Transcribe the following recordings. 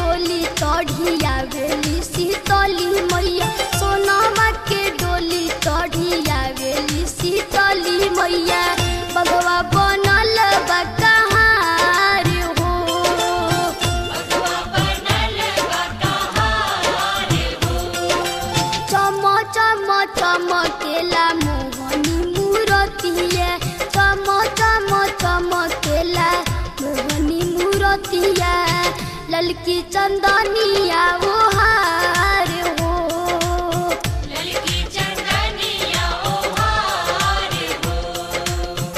डोली चढ़िया वेली शीतली मैया सोनामा के डोली चढ़िया वेली शीतली मैया बगवा बनल बा कहाँ रे हो चम चम चमकेला मोहनी मूरतिया चम चम चमकेला मोहनी मूरतिया ललकी चंदनिया वो हार हो ललकी चंदनिया ओ हार हो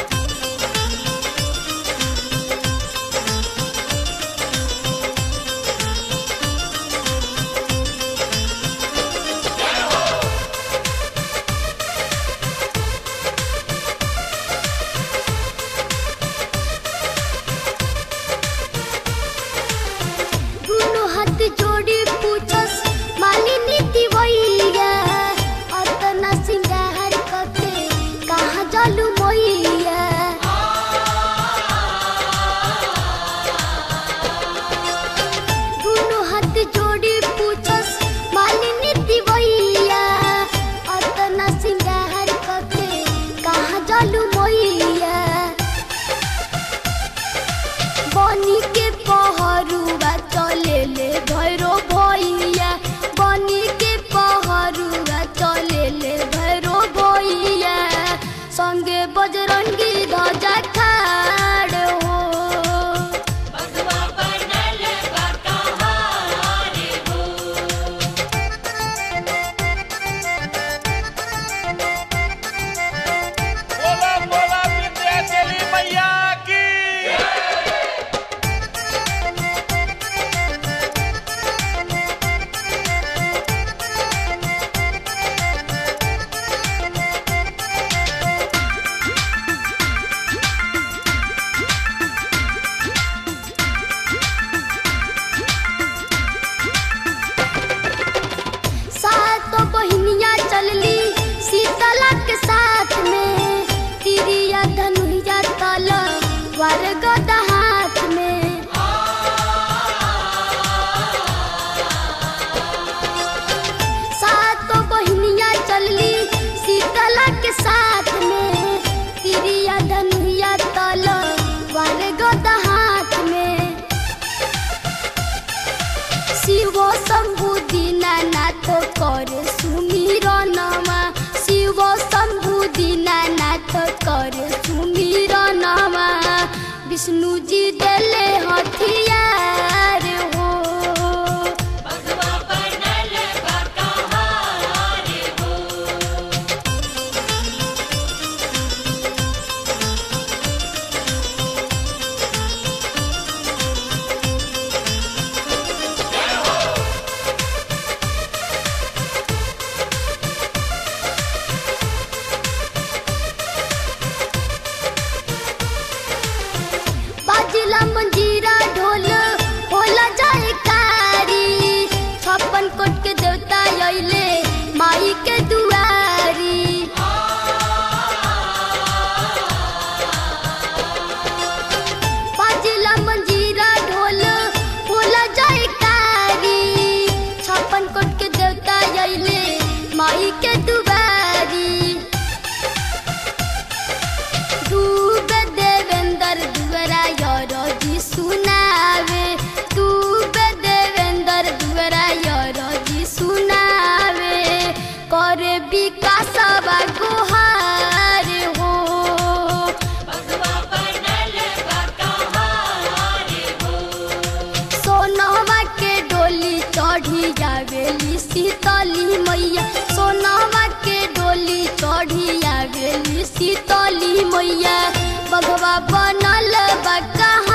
दुनु हाथ जोड़ी पूछस मालिनी दिवैया अतना सिंगार कके कहाँ जालू मैया दुनु हाथ जोड़ी पूछस मालिनी दिवैया अतना सिंगार कके कहाँ जालू मैया बनी के पहरुआ चले ले भैरो भैया बनी के पहरुआ चले ले भैरो भैया संगे बजरंगी ध्वजा खाड़ हो बगवा बनल बा कहाँ रे हो बोला बोला विंध्याचली मैया की सातो बहिनिया चलली शीतला के साथ में तिरिया धनुया तल वर गदा हाथ में सातो बहिनिया चलली शीतला के साथ में तिरिया धनुया तल वर गदा हाथ में शिव शम्भु दीनानाथ करे सुमिरनमा शिव शम्भु दीनानाथ करे सुमिरनमा विष्णुजी देले हथियार हो बगवा बनल बा कहाँ रे हो बाजिला मंजीरा ढोल होला जाए कारी छप्पन कोट के देवता अइले माई के दुआरी बाजिला मंजीरा ढोल होला जाए कारी छप्पन कोट के देवता अइले माई के दुआरी डूबे देवेंद्र दुआरा यारो जी सुनावे डूबे देवेंद्र दुआरा यारो जी सुनावे करे विकास बा गुहार हो बगवा बनल बा कहाँ रे हो सोनवा के डोली चढ़ी जावेली शीतली मैया सोनवा के डोली चढ़ी आवेली शीतली मैया बगवा बनल बा कहाँ